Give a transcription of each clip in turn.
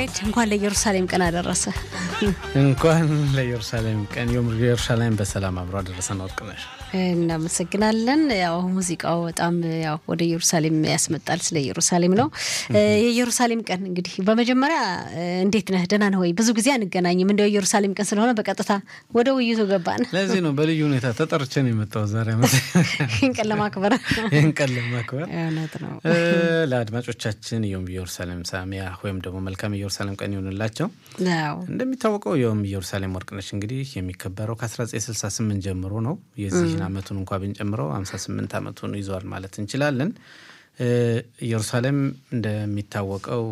ያሬድ እንኳን ለኢየሩሳሌም ቀን አደረሰ። እንኳን ለኢየሩሳሌም ቀን ኢየሩሳሌም በሰላም አብሮ አደረሰን። ወርቅነሽ እናመሰግናለን። ያው ሙዚቃው በጣም ያው ወደ ኢየሩሳሌም ያስመጣል። ስለ ኢየሩሳሌም ነው። የኢየሩሳሌም ቀን እንግዲህ በመጀመሪያ እንዴት ነህ? ደህና ነህ ወይ? ብዙ ጊዜ አንገናኝም። እንደው ኢየሩሳሌም ቀን ስለሆነ በቀጥታ ወደ ውይይቱ ገባን። ለዚህ ነው በልዩ ሁኔታ ተጠርቼ ነው የመጣው ዛሬ ይህን ቀን ለማክበር ይህን ቀን ለማክበር እውነት ነው። ለአድማጮቻችን ዮም ኢየሩሳሌም ሳሚያ ወይም ደግሞ መልካም ኢየሩሳሌም ቀን ይሆንላቸው። አዎ እንደሚታወቀው ዮም ኢየሩሳሌም ወርቅነሽ እንግዲህ የሚከበረው ከ1968 ጀምሮ ነው። የዚህን ዓመቱን እንኳ ብንጨምረው 58 ዓመቱን ይዟል ማለት እንችላለን። ኢየሩሳሌም እንደሚታወቀው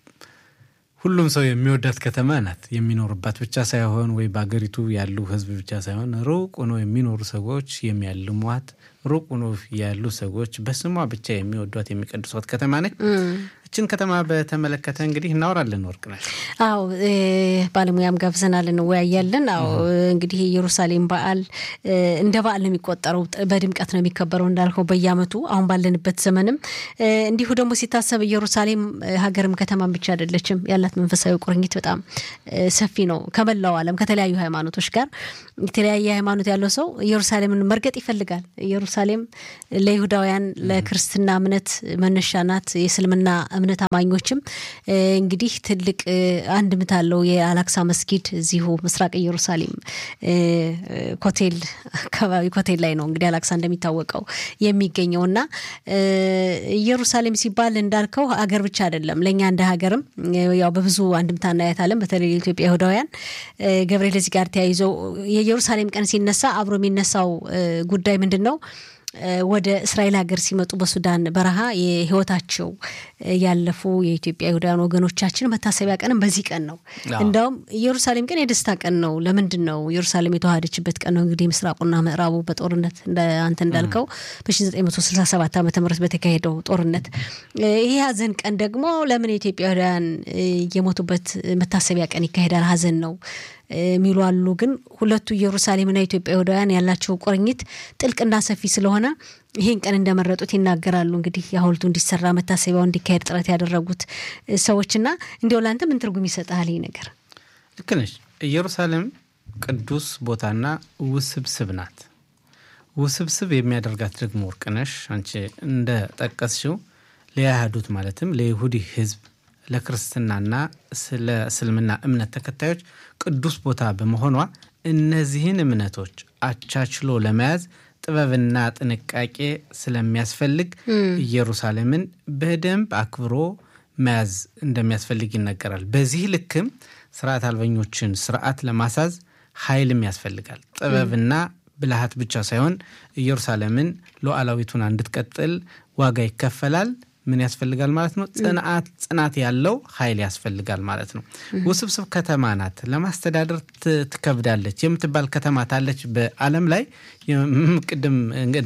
ሁሉም ሰው የሚወዳት ከተማ ናት። የሚኖርባት ብቻ ሳይሆን ወይ በአገሪቱ ያሉ ሕዝብ ብቻ ሳይሆን ሩቅ ሆኖ የሚኖሩ ሰዎች የሚያልሟት፣ ሩቅ ሆኖ ያሉ ሰዎች በስሟ ብቻ የሚወዷት የሚቀድሷት ከተማ ነች። እችን ከተማ በተመለከተ እንግዲህ እናወራለን። ወርቅነሽ አዎ ባለሙያም ጋብዘናል፣ እንወያያለን። አዎ እንግዲህ የኢየሩሳሌም በዓል እንደ በዓል ነው የሚቆጠረው፣ በድምቀት ነው የሚከበረው እንዳልከው በየዓመቱ አሁን ባለንበት ዘመንም እንዲሁ ደግሞ ሲታሰብ ኢየሩሳሌም ሀገርም ከተማም ብቻ አይደለችም። ያላት መንፈሳዊ ቁርኝት በጣም ሰፊ ነው። ከመላው ዓለም ከተለያዩ ሃይማኖቶች ጋር የተለያየ ሃይማኖት ያለው ሰው ኢየሩሳሌምን መርገጥ ይፈልጋል። ኢየሩሳሌም ለይሁዳውያን ለክርስትና እምነት መነሻ ናት። የእስልምና እምነት አማኞችም እንግዲህ ትልቅ አንድምታ አለው። የአላክሳ መስጊድ እዚሁ ምስራቅ ኢየሩሳሌም ኮቴል አካባቢ ኮቴል ላይ ነው እንግዲህ አላክሳ እንደሚታወቀው የሚገኘው እና ኢየሩሳሌም ሲባል እንዳልከው ሀገር ብቻ አይደለም። ለእኛ እንደ ሀገርም ያው በብዙ አንድምታ እናያታለን። በተለይ የኢትዮጵያ ይሁዳውያን ገብርኤል እዚህ ጋር ተያይዘው የኢየሩሳሌም ቀን ሲነሳ አብሮ የሚነሳው ጉዳይ ምንድን ነው? ወደ እስራኤል ሀገር ሲመጡ በሱዳን በረሃ የህይወታቸው ያለፉ የኢትዮጵያ ይሁዳውያን ወገኖቻችን መታሰቢያ ቀንም በዚህ ቀን ነው። እንደውም ኢየሩሳሌም ቀን የደስታ ቀን ነው። ለምንድን ነው ኢየሩሳሌም የተዋሃደችበት ቀን ነው። እንግዲህ ምስራቁና ምዕራቡ በጦርነት አንተ እንዳልከው በ1967 ዓ ም በተካሄደው ጦርነት ይህ ሀዘን ቀን ደግሞ ለምን የኢትዮጵያ ይሁዳውያን የሞቱበት መታሰቢያ ቀን ይካሄዳል? ሀዘን ነው የሚሉ አሉ። ግን ሁለቱ ኢየሩሳሌምና ኢትዮጵያ ይሁዳውያን ያላቸው ቁርኝት ጥልቅና ሰፊ ስለሆነ ይህን ቀን እንደመረጡት ይናገራሉ። እንግዲህ የሐውልቱ እንዲሰራ መታሰቢያው እንዲካሄድ ጥረት ያደረጉት ሰዎችና እንዲያው ለአንተ ምን ትርጉም ይሰጥሃል ይህ ነገር? ልክ ነሽ። ኢየሩሳሌም ቅዱስ ቦታና ውስብስብ ናት። ውስብስብ የሚያደርጋት ደግሞ ወርቅነሽ አንቺ እንደ ጠቀስሽው ለያህዱት ማለትም ለይሁዲ ህዝብ ለክርስትናና ስለ እስልምና እምነት ተከታዮች ቅዱስ ቦታ በመሆኗ እነዚህን እምነቶች አቻችሎ ለመያዝ ጥበብና ጥንቃቄ ስለሚያስፈልግ ኢየሩሳሌምን በደንብ አክብሮ መያዝ እንደሚያስፈልግ ይነገራል። በዚህ ልክም ስርዓት አልበኞችን ስርዓት ለማሳዝ ኃይልም ያስፈልጋል። ጥበብና ብልሃት ብቻ ሳይሆን ኢየሩሳሌምን ሉዓላዊቱን እንድትቀጥል ዋጋ ይከፈላል። ምን ያስፈልጋል ማለት ነው? ጽንዓት ጽናት ያለው ኃይል ያስፈልጋል ማለት ነው። ውስብስብ ከተማ ናት። ለማስተዳደር ትከብዳለች የምትባል ከተማ ታለች በዓለም ላይ ቅድም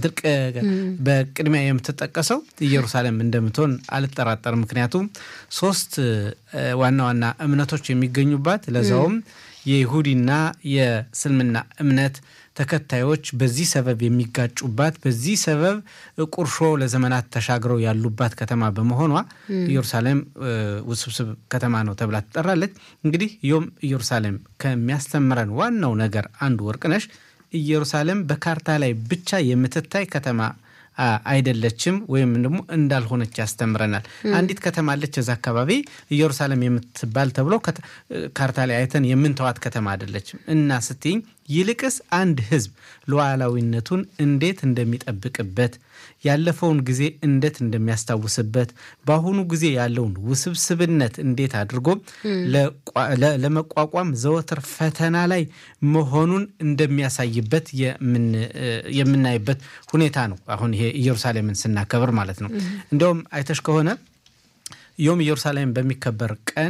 በቅድሚያ የምትጠቀሰው ኢየሩሳሌም እንደምትሆን አልጠራጠርም። ምክንያቱም ሶስት ዋና ዋና እምነቶች የሚገኙባት ለዛውም የይሁዲና የእስልምና እምነት ተከታዮች በዚህ ሰበብ የሚጋጩባት በዚህ ሰበብ ቁርሾ ለዘመናት ተሻግረው ያሉባት ከተማ በመሆኗ ኢየሩሳሌም ውስብስብ ከተማ ነው ተብላ ትጠራለች። እንግዲህ ዮም ኢየሩሳሌም ከሚያስተምረን ዋናው ነገር አንዱ ወርቅነሽ ኢየሩሳሌም በካርታ ላይ ብቻ የምትታይ ከተማ አይደለችም ወይም ደግሞ እንዳልሆነች ያስተምረናል። አንዲት ከተማ አለች እዛ አካባቢ ኢየሩሳሌም የምትባል ተብሎ ካርታ ላይ አይተን የምንተዋት ከተማ አይደለችም እና ስትኝ ይልቅስ አንድ ሕዝብ ሉዓላዊነቱን እንዴት እንደሚጠብቅበት ያለፈውን ጊዜ እንዴት እንደሚያስታውስበት በአሁኑ ጊዜ ያለውን ውስብስብነት እንዴት አድርጎ ለመቋቋም ዘወትር ፈተና ላይ መሆኑን እንደሚያሳይበት የምናይበት ሁኔታ ነው። አሁን ይሄ ኢየሩሳሌምን ስናከብር ማለት ነው። እንዲያውም አይተሽ ከሆነ ዮም ኢየሩሳሌም በሚከበር ቀን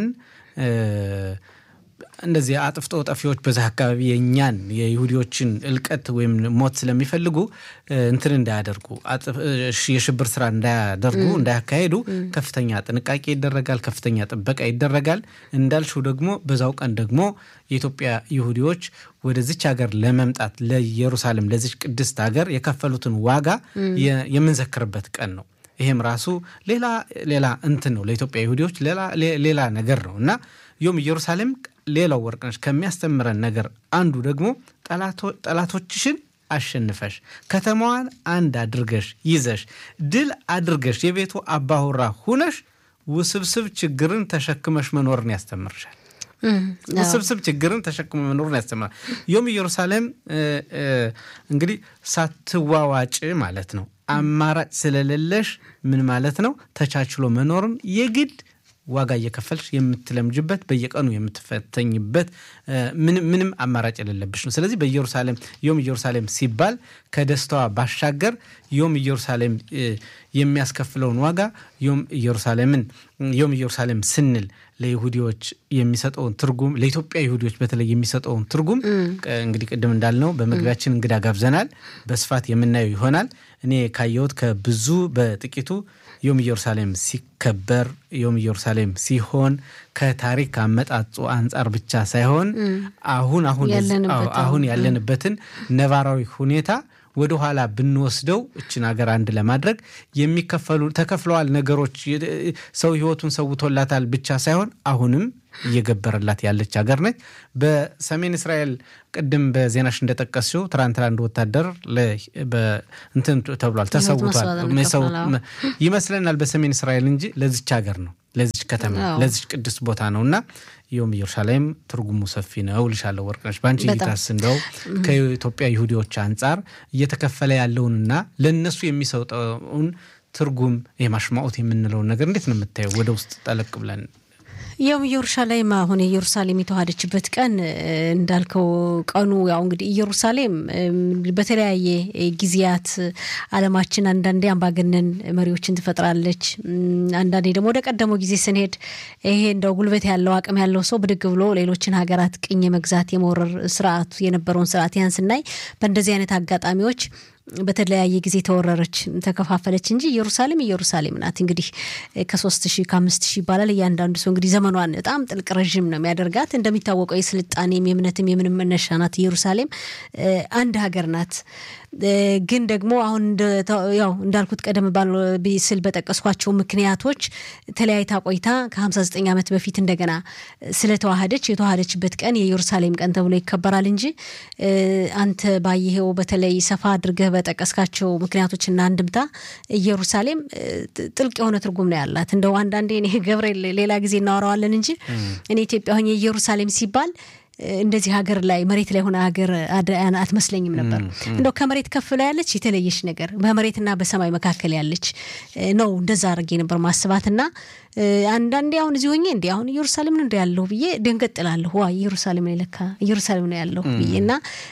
እንደዚህ አጥፍቶ ጠፊዎች በዛ አካባቢ የእኛን የይሁዲዎችን እልቀት ወይም ሞት ስለሚፈልጉ እንትን እንዳያደርጉ የሽብር ስራ እንዳያደርጉ እንዳያካሄዱ ከፍተኛ ጥንቃቄ ይደረጋል፣ ከፍተኛ ጥበቃ ይደረጋል። እንዳልሽው ደግሞ በዛው ቀን ደግሞ የኢትዮጵያ ይሁዲዎች ወደዚች ሀገር ለመምጣት ለኢየሩሳሌም ለዚች ቅድስት ሀገር የከፈሉትን ዋጋ የምንዘክርበት ቀን ነው። ይሄም ራሱ ሌላ ሌላ እንትን ነው ለኢትዮጵያ ይሁዲዎች ሌላ ነገር ነው እና ዮም ኢየሩሳሌም ሌላው ወርቅነሽ ከሚያስተምረን ነገር አንዱ ደግሞ ጠላቶችሽን አሸንፈሽ ከተማዋን አንድ አድርገሽ ይዘሽ ድል አድርገሽ የቤቱ አባሁራ ሁነሽ ውስብስብ ችግርን ተሸክመሽ መኖርን ያስተምርሻል። ውስብስብ ችግርን ተሸክመ መኖርን ያስተምራል። ዮም ኢየሩሳሌም እንግዲህ ሳትዋዋጭ ማለት ነው። አማራጭ ስለሌለሽ ምን ማለት ነው? ተቻችሎ መኖርን የግድ ዋጋ እየከፈልሽ የምትለምጅበት በየቀኑ የምትፈተኝበት ምንም አማራጭ የሌለብሽ ነው። ስለዚህ በኢየሩሳሌም ዮም ኢየሩሳሌም ሲባል ከደስታዋ ባሻገር ዮም ኢየሩሳሌም የሚያስከፍለውን ዋጋ ዮም ኢየሩሳሌምን ዮም ኢየሩሳሌም ስንል ለይሁዲዎች የሚሰጠውን ትርጉም ለኢትዮጵያ ይሁዲዎች በተለይ የሚሰጠውን ትርጉም እንግዲህ ቅድም እንዳልነው በመግቢያችን እንግዳ ጋብዘናል። በስፋት የምናየው ይሆናል። እኔ ካየሁት ከብዙ በጥቂቱ ዮም ኢየሩሳሌም ሲከበር ዮም ኢየሩሳሌም ሲሆን ከታሪክ አመጣጡ አንጻር ብቻ ሳይሆን አሁን አሁን ያለንበትን ነባራዊ ሁኔታ ወደ ኋላ ብንወስደው እችን ሀገር አንድ ለማድረግ የሚከፈሉ ተከፍለዋል ነገሮች ሰው ሕይወቱን ሰውቶላታል ብቻ ሳይሆን አሁንም እየገበረላት ያለች ሀገር ነች። በሰሜን እስራኤል ቅድም በዜናሽ እንደጠቀስሽው ትናንትና አንድ ወታደር እንትን ተብሏል፣ ተሰውቷል ይመስለናል በሰሜን እስራኤል እንጂ ለዚች ሀገር ነው ለዚች ከተማ ለዚች ቅዱስ ቦታ ነው እና ዮም ኢየሩሳሌም ትርጉሙ ሰፊ ነው ልሻለሁ ወርቅነሽ። በአንቺ እይታስ እንደው ከኢትዮጵያ ይሁዲዎች አንጻር እየተከፈለ ያለውንና ለእነሱ የሚሰጠውን ትርጉም የማሽማኦት የምንለውን ነገር እንዴት ነው የምታየው? ወደ ውስጥ ጠለቅ ብለን ያው ኢየሩሳሌም አሁን ኢየሩሳሌም የተዋሃደችበት ቀን እንዳልከው ቀኑ ያው እንግዲህ ኢየሩሳሌም በተለያየ ጊዜያት ዓለማችን አንዳንዴ አምባገነን መሪዎችን ትፈጥራለች። አንዳንዴ ደግሞ ወደ ቀደመው ጊዜ ስንሄድ ይሄ እንደው ጉልበት ያለው አቅም ያለው ሰው ብድግ ብሎ ሌሎችን ሀገራት ቅኝ የመግዛት የመውረር ስርዓቱ የነበረውን ስርዓት ያን ስናይ በእንደዚህ አይነት አጋጣሚዎች በተለያየ ጊዜ ተወረረች፣ ተከፋፈለች እንጂ ኢየሩሳሌም ኢየሩሳሌም ናት። እንግዲህ ከሶስት ሺህ ከአምስት ሺህ ይባላል። እያንዳንዱ ሰው እንግዲህ ዘመኗን በጣም ጥልቅ ረዥም ነው የሚያደርጋት። እንደሚታወቀው የስልጣኔም የእምነትም የምንም መነሻ ናት ኢየሩሳሌም። አንድ ሀገር ናት። ግን ደግሞ አሁን ያው እንዳልኩት ቀደም ባለ ስል በጠቀስኳቸው ምክንያቶች ተለያይታ ቆይታ ከ59 ዓመት በፊት እንደገና ስለተዋሃደች የተዋሃደችበት ቀን የኢየሩሳሌም ቀን ተብሎ ይከበራል እንጂ አንተ ባየኸው በተለይ ሰፋ አድርገህ በጠቀስካቸው ምክንያቶችና አንድምታ ኢየሩሳሌም ጥልቅ የሆነ ትርጉም ነው ያላት። እንደው አንዳንዴ እኔ ገብርኤል ሌላ ጊዜ እናወራዋለን እንጂ እኔ ኢትዮጵያ ሆኜ ኢየሩሳሌም ሲባል እንደዚህ ሀገር ላይ መሬት ላይ ሆነ ሀገር አትመስለኝም ነበር። እንደው ከመሬት ከፍ ላይ ያለች የተለየች ነገር በመሬትና በሰማይ መካከል ያለች ነው። እንደዛ አድርጌ ነበር ማስባትና አንዳንዴ አሁን እዚህ ሆኜ እንዲ አሁን ኢየሩሳሌም ነው እንደ ያለሁ ብዬ ደንገጥ እላለሁ። ዋ ኢየሩሳሌም ላይ ለካ ኢየሩሳሌም ነው ያለሁ ብዬ እና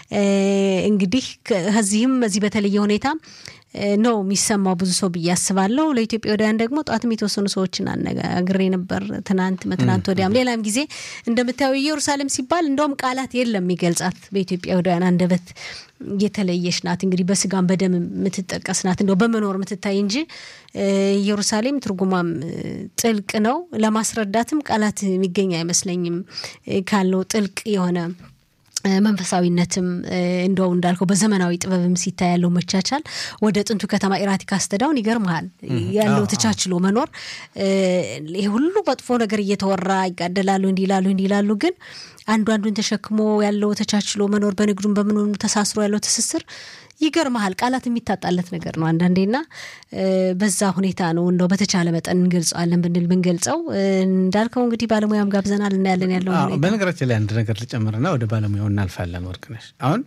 እንግዲህ ከዚህም እዚህ በተለየ ሁኔታ ነው የሚሰማው ብዙ ሰው ብዬ አስባለሁ። ለኢትዮጵያውያን ደግሞ ጠዋትም የተወሰኑ ሰዎችን አነጋግሬ ነበር፣ ትናንት መትናንት ወዲያም ሌላም ጊዜ እንደምታየው ኢየሩሳሌም ሲባል እንደውም ቃላት የለም የሚገልጻት በኢትዮጵያውያን አንደበት የተለየች ናት። እንግዲህ በስጋም በደም የምትጠቀስ ናት፣ እንደው በመኖር የምትታይ እንጂ ኢየሩሳሌም ትርጉሟም ጥልቅ ነው። ለማስረዳትም ቃላት የሚገኝ አይመስለኝም ካለው ጥልቅ የሆነ መንፈሳዊነትም እንደው እንዳልከው በዘመናዊ ጥበብም ሲታይ ያለው መቻቻል ወደ ጥንቱ ከተማ ኢራቲካ አስተዳውን ይገርመሃል ያለው ተቻችሎ መኖር። ይህ ሁሉ መጥፎ ነገር እየተወራ ይጋደላሉ፣ እንዲላሉ እንዲላሉ ግን አንዱ አንዱን ተሸክሞ ያለው ተቻችሎ መኖር በንግዱም በምኑ ተሳስሮ ያለው ትስስር ይገርመሃል። ቃላት የሚታጣለት ነገር ነው አንዳንዴና በዛ ሁኔታ ነው እንደው በተቻለ መጠን እንገልጸዋለን ብንል ብንገልጸው እንዳልከው እንግዲህ ባለሙያም ጋብዘናል እናያለን ያለው ሁኔታ። በነገራችን ላይ አንድ ነገር ልጨምርና ወደ ባለሙያው እናልፋለን። ወርቅነሽ አሁን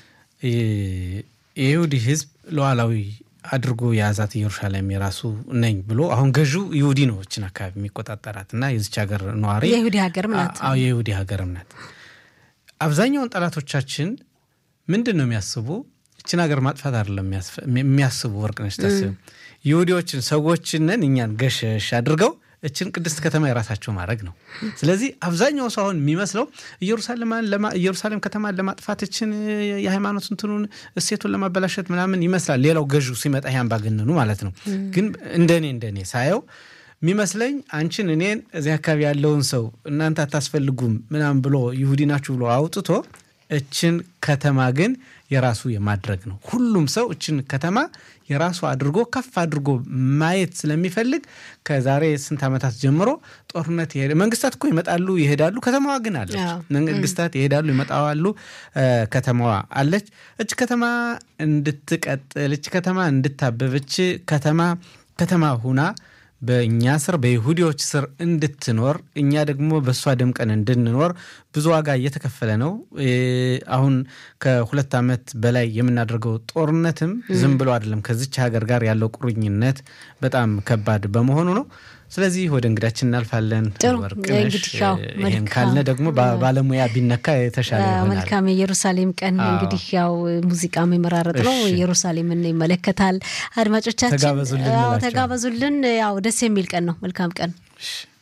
የይሁዲ ሕዝብ ሉዓላዊ አድርጎ የያዛት ኢየሩሳሌም የራሱ ነኝ ብሎ አሁን ገዢው ይሁዲ ነው እችን አካባቢ የሚቆጣጠራት እና የዚች ሀገር ነዋሪ የይሁዲ ሀገርም ናት። የይሁዲ ሀገርም ናት። አብዛኛውን ጠላቶቻችን ምንድን ነው የሚያስቡ እችን ሀገር ማጥፋት አይደለም የሚያስቡ ወርቅነሽ ታስብ ይሁዲዎችን ሰዎችንን እኛን ገሸሽ አድርገው እችን ቅድስት ከተማ የራሳቸው ማድረግ ነው። ስለዚህ አብዛኛው ሰው አሁን የሚመስለው ኢየሩሳሌም ከተማን ለማጥፋት እችን የሃይማኖት እንትኑን እሴቱን ለማበላሸት ምናምን ይመስላል። ሌላው ገዢው ሲመጣ ይሄ አምባገነኑ ማለት ነው። ግን እንደኔ እንደኔ ሳየው የሚመስለኝ አንቺን እኔን እዚህ አካባቢ ያለውን ሰው እናንተ አታስፈልጉም ምናምን ብሎ ይሁዲ ናችሁ ብሎ አውጥቶ እችን ከተማ ግን የራሱ የማድረግ ነው። ሁሉም ሰው እችን ከተማ የራሱ አድርጎ ከፍ አድርጎ ማየት ስለሚፈልግ ከዛሬ ስንት ዓመታት ጀምሮ ጦርነት ይሄ መንግስታት እኮ ይመጣሉ ይሄዳሉ፣ ከተማዋ ግን አለች። መንግስታት ይሄዳሉ ይመጣዋሉ፣ ከተማዋ አለች። እች ከተማ እንድትቀጥል እች ከተማ እንድታበብ እች ከተማ ከተማ ሁና በእኛ ስር በይሁዲዎች ስር እንድትኖር እኛ ደግሞ በእሷ ደምቀን እንድንኖር ብዙ ዋጋ እየተከፈለ ነው። አሁን ከሁለት ዓመት በላይ የምናደርገው ጦርነትም ዝም ብሎ አይደለም። ከዚች ሀገር ጋር ያለው ቁርኝነት በጣም ከባድ በመሆኑ ነው። ስለዚህ ወደ እንግዳችን እናልፋለን። ወርቅነሽ ይህን ካልነ ደግሞ ባለሙያ ቢነካ የተሻለ ይሆናል። መልካም የኢየሩሳሌም ቀን እንግዲህ ያው ሙዚቃ የሚመራረጥ ነው። ኢየሩሳሌምን ይመለከታል። አድማጮቻችን ተጋበዙልን። ያው ደስ የሚል ቀን ነው። መልካም ቀን